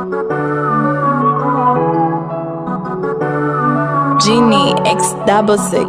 Genie X double six.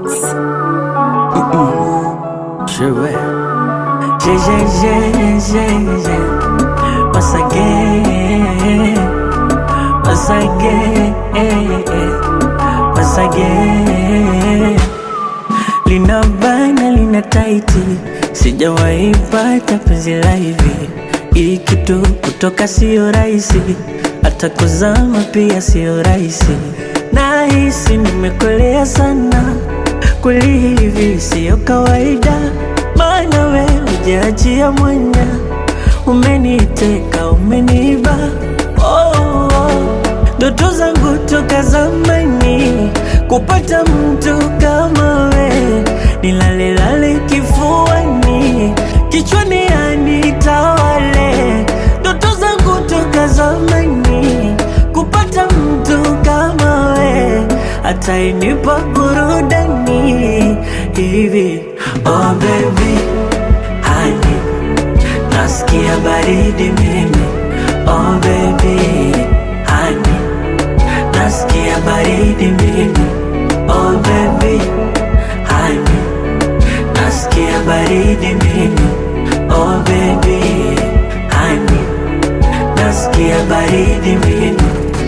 Je vais. J'ai, j'ai, j'ai, j'ai, j'ai. Once again. Once again. Once again. Lina bana, lina taiti. Sijawahi pata penzi la hivi. Hii kitu kutoka sio rahisi. Hata kuzama pia sio rahisi. Nahisi nimekolea sana. Kweli hivi siyo kawaida, maana we hujaachia mwanya, umeniteka umeniba. Oh, oh. Ndoto zangu toka zamani kupata mtu kama we, nilalelale kifuani, kichwani anitawale. Ndoto zangu toka zamani kupata mtu kama we, atainipa burudani hivi. Oh baby, hani nasikia baridi mimi. Oh baby, hani nasikia baridi mimi. Oh baby, hani nasikia baridi mimi. Oh baby, hani nasikia baridi mimi.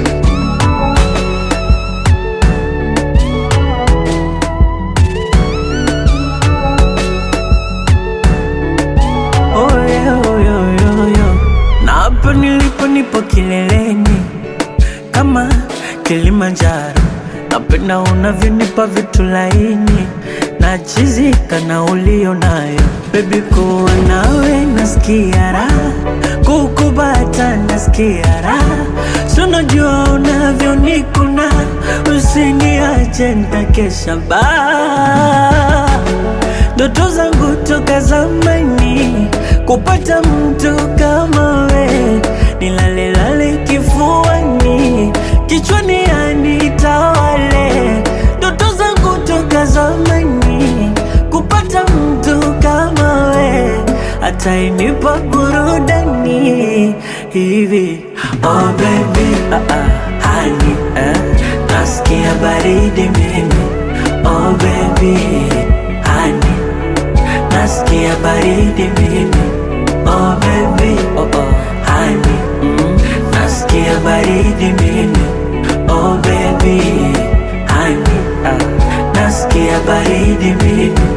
Oh, yeah, oh, yeah, yeah, yeah. Na hapa nilipo nipo kileleni kama Kilimanjaro, napenda unavyonipa vitu laini na chizika na ulio nayo bebi, kuwa nawe nasikia raha, kukubata nasikia raha, sunajua unavyonikuna, usiniache nitakesha baa ndoto zangu toka zamani kupata mtu kama we, nilalelale kifuani, kichwani anitawale. Ndoto zangu toka zamani kupata mtu kama we, atainipa burudani hivi. Oh baby, ah, ah, honey, eh, nasikia baridi mimi. Oh baby, honey nasikia baridi mimi oh baby oh oh honey mm. nasikia baridi mimi oh baby honey ah. nasikia baridi mimi